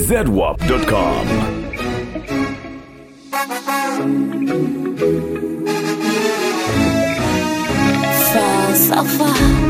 zedwap.com. Falsafa.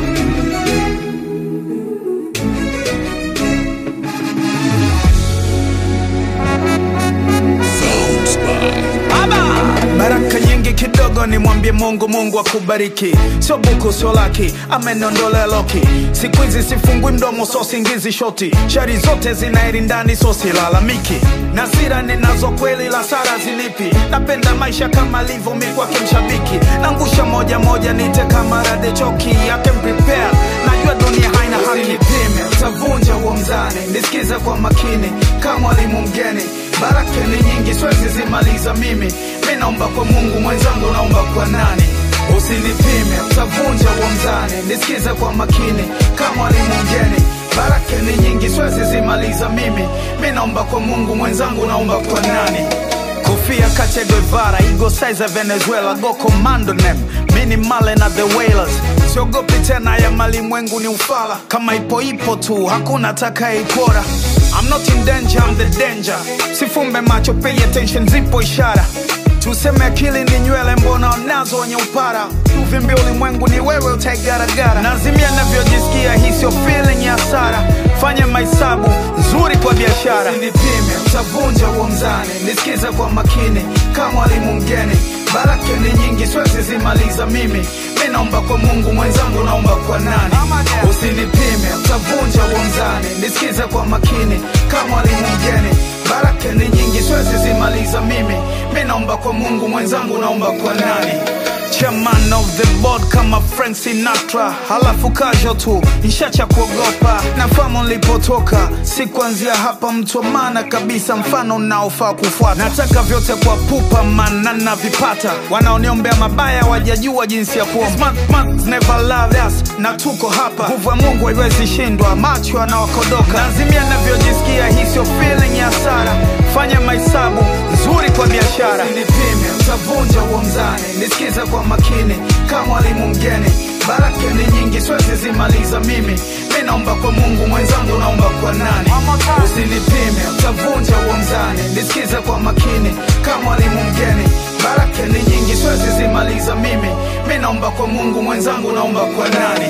baraka nyingi kidogo nimwambie mungu mungu akubariki sio buku sio laki amenondolea loki siku hizi sifungwi mdomo so singizi shoti shari zote zinairi ndani so silalamiki na sira ninazo kweli la sara zilipi napenda maisha kama livyo mi kwake mshabiki nangusha moja moja nite kama rade choki yake prepare najua dunia haina haki nipime utavunja huo mzani nisikize kwa makini kama mwalimu mgeni baraka ni nyingi siwezi zimaliza mimi mi naomba kwa mungu mwenzangu naomba kwa nani usinipime utavunja huo mzani nisikize kwa makini kama mwalimu mgeni baraka ni nyingi siwezi zimaliza mimi mi naomba kwa mungu mwenzangu naomba kwa nani kofia Che Guevara, ego size ya Venezuela, go commando nem mini male na the whalers siogopi tena ya malimwengu ni ufala kama ipo ipo tu hakuna atakayeipora I'm not in danger, I'm the danger sifumbe macho pay attention zipo ishara tuseme akili ni nywele mbona nazo wenye upara uvimbi ulimwengu ni wewe utaigaragara nazimia navyojisikia hii sio feeling ya hasara fanye mahesabu nzuri kwa biashara nipime utavunja huo mzani nisikize kwa makini kama mwalimu mgeni baraka ni nyingi siwezi zimaliza mimi mi naomba kwa mungu mwenzangu naomba kwa nani usinipime utavunja huo mzani nisikize kwa makini kama mwalimu mgeni baraka ni nyingi siwezi zimaliza mimi mi naomba kwa mungu mwenzangu naomba kwa nani chairman of the board kama frank sinatra halafu kasho tu nishacha kuogopa nafamu nilipotoka si kuanzia hapa mtu wa maana kabisa mfano unaofaa kufuata nataka vyote kwa pupa mana navipata wanaoniombea mabaya wajajua jinsi ya kuomba Smart man never loved us na tuko hapa nguvu ya mungu haiwezi shindwa macho anawakodoka nazimia navyojisikia hii sio feeling ya hasara fanya mahesabu nzuri kwa biashara nipime utavunja huo mzani nisikize kwa makini kama mwalimu mgeni baraka ni nyingi siwezi zimaliza mimi mi naomba kwa mungu mwenzangu naomba kwa nani usinipime utavunja huo mzani nisikize kwa makini kama mwalimu mgeni baraka ni nyingi siwezi zimaliza mimi mi naomba kwa mungu mwenzangu naomba kwa nani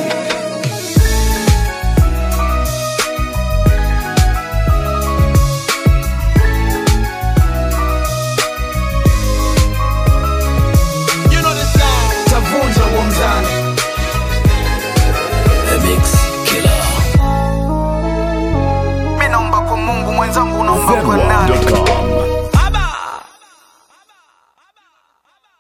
utavunja huo mzani mi naomba kwa mungu mwenzangu naomba kwa nani zedwap.com.